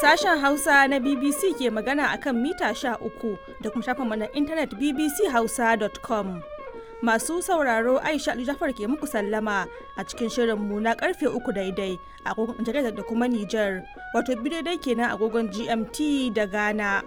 Sashen Hausa na BBC ke magana akan mita sha uku da kuma shafinmu na intanet bbchausa.com. Masu sauraro Aisha Ali Jafar ke muku sallama a cikin shirinmu na karfe uku daidai a agogon Nijar da kuma Nijar, wato bi daidai kenan agogon GMT da Ghana.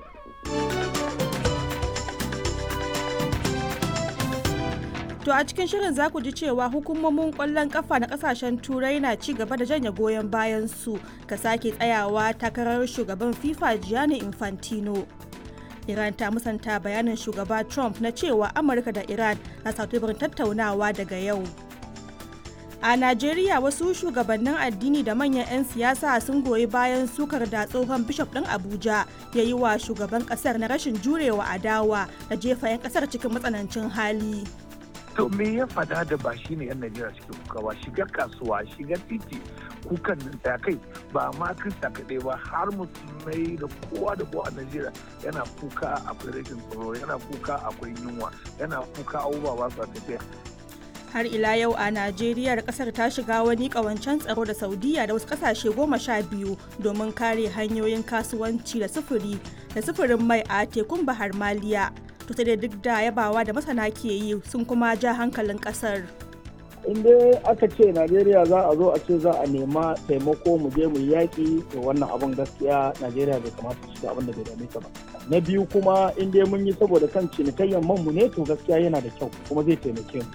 To a cikin shirin za ku ji cewa hukumomin kwallon kafa na kasashen turai na ci gaba da janye goyon bayan su ka sake tsayawa takarar shugaban FIFA Gianni Infantino. Iran ta musanta bayanin shugaba Trump na cewa Amurka da Iran na satubarin tattaunawa daga yau. A Najeriya wasu shugabannin addini da manyan 'yan siyasa sun goyi bayan sukar da tsohon bishop ɗin Abuja ya yi wa shugaban ƙasar na rashin jurewa adawa da jefa 'yan ƙasar cikin matsanancin hali. to me ya fada da ba shi ne yan najeriya suke kuka ba shiga kasuwa shiga titi kukan nan ta kai ba ma krista kaɗai ba har musulmai da kowa da kowa a najeriya yana kuka akwai rashin tsaro yana kuka akwai yunwa yana kuka abubuwa ba su tafiya har ila yau a najeriya kasar ta shiga wani kawancen tsaro da saudiya da wasu kasashe goma sha biyu domin kare hanyoyin kasuwanci da sufuri da sufurin mai a tekun bahar maliya to sai dai duk da yabawa da masana ke yi sun kuma ja hankalin kasar in dai aka ce najeriya za a zo a ce za a nema taimako mu je mu yaƙi to wannan abin gaskiya najeriya bai kamata shiga abin da bai dame ta ba na biyu kuma in dai mun yi saboda kan cinikayyar man mu ne to gaskiya yana da kyau kuma zai taimake mu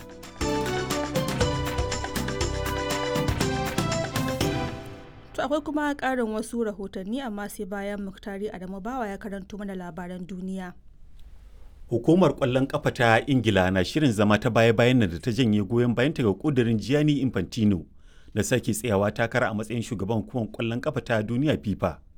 To akwai kuma ƙarin wasu rahotanni amma sai bayan Muktari Adamu Bawa ya karanto mana labaran duniya. Hukumar ƙwallon ƙafa ta Ingila na shirin zama ta baya-bayan da ta janye goyon bayan ta ga ƙudurin Gianni Infantino na sake tsayawa takara a matsayin shugaban hukumar ƙwallon ƙafa ta duniya FIFA.